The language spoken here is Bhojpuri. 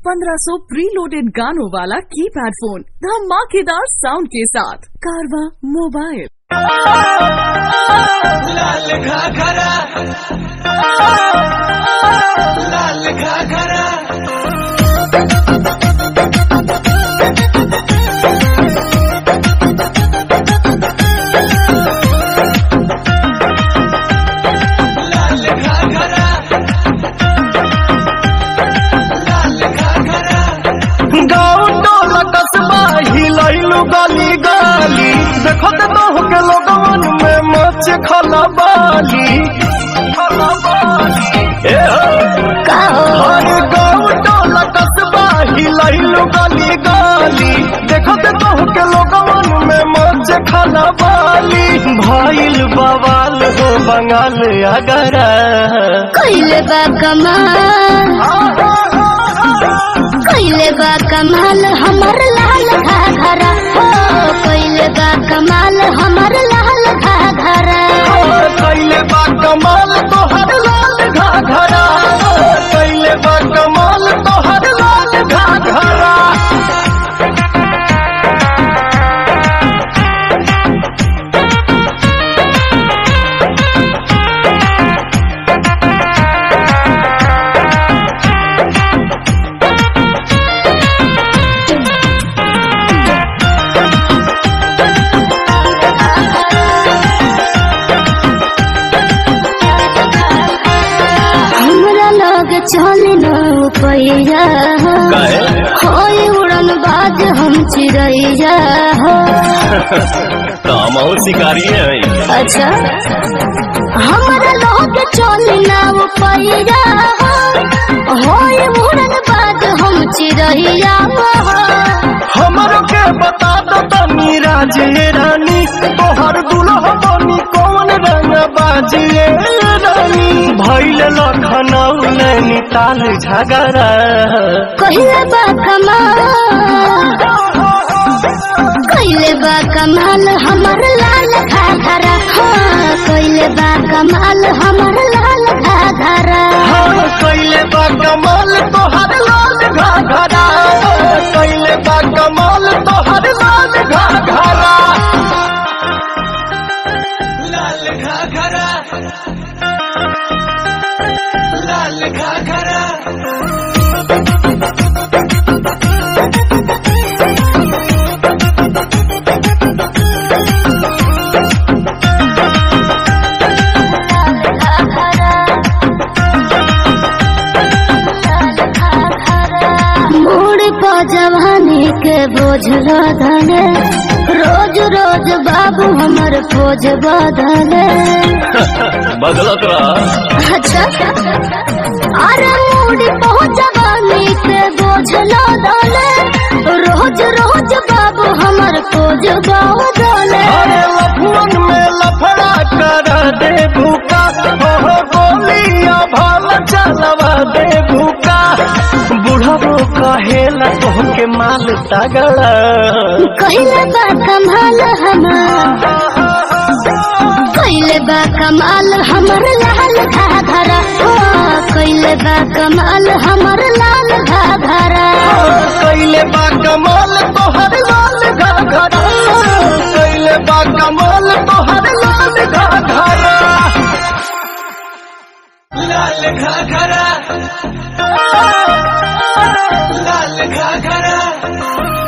1500 प्रीलोडेड गानों वाला कीपैड फोन धमाकेदार साउंड के साथ कारवा मोबाइल लाल घाघरा लाल घाघरा लाल घाघरा लाल घाघरा गाँव टोला कस्बा हिलैलु गली गली देखो ते बहु के लोगवन में मच खला बाली खला बाली ए हो हर गाँव टोला कस्बा हिलैलु गली गली देखो ते बहु के लोगवन में मच खला बाली भइल बवाल हो बंगाल अगरा कइले बा कमाल कइले बा कमाल हमर लाल घाघरा हो कइले बा कमाल हमर लाल घाघरा कैले बा कमाल तोहर लाल घाघरा कैले बा कमाल तोहर लाल घाघरा हमरा लग चल न पैया होई उड़न बाज हम चिड़ैया हो काम और शिकारी है अच्छा हमरा लग चल न पैया होई उड़न बाज हम चिड़ैया हो हमरो के बता दो तनी राजे रानी तोहर दुल्हा बनी कौन रंग बाजिए रानी भैल लखनऊ नैनीताल झगड़ा कहिले बा कमाल कहिले बा कमाल हमर लाल घाघरा हाँ कहिले बा कमाल हमर लाल घाघरा हाँ कैले बा कमाल तोहर लाल घाघरा कैले बा कमाल तोहर लाल घाघरा लाल घाघरा लाल घाघरा मोड़ पो जवानी के बोझ धने रोज रोज बाबू हमर खोज बदले बदलत रहा अच्छा अरे मूडी पहुंच जवानी के बोझ दले रोज रोज बाबू हमर खोज बदले अरे लफुअन में लफड़ा कर दे भूका हो गोलियां भाल चलवा दे भूका बुढ़बो कहेला तोहके माल तगड़ा कहिले बा कमाल हमार कहिले बा कमाल हमर लाल घाघरा हो कहिले बा कमाल हमर लाल घाघरा कैले बा कमाल तोहर लाल घाघरा कैले बा कमाल तोहर लाल घाघरा लाल घाघरा लाल घाघरा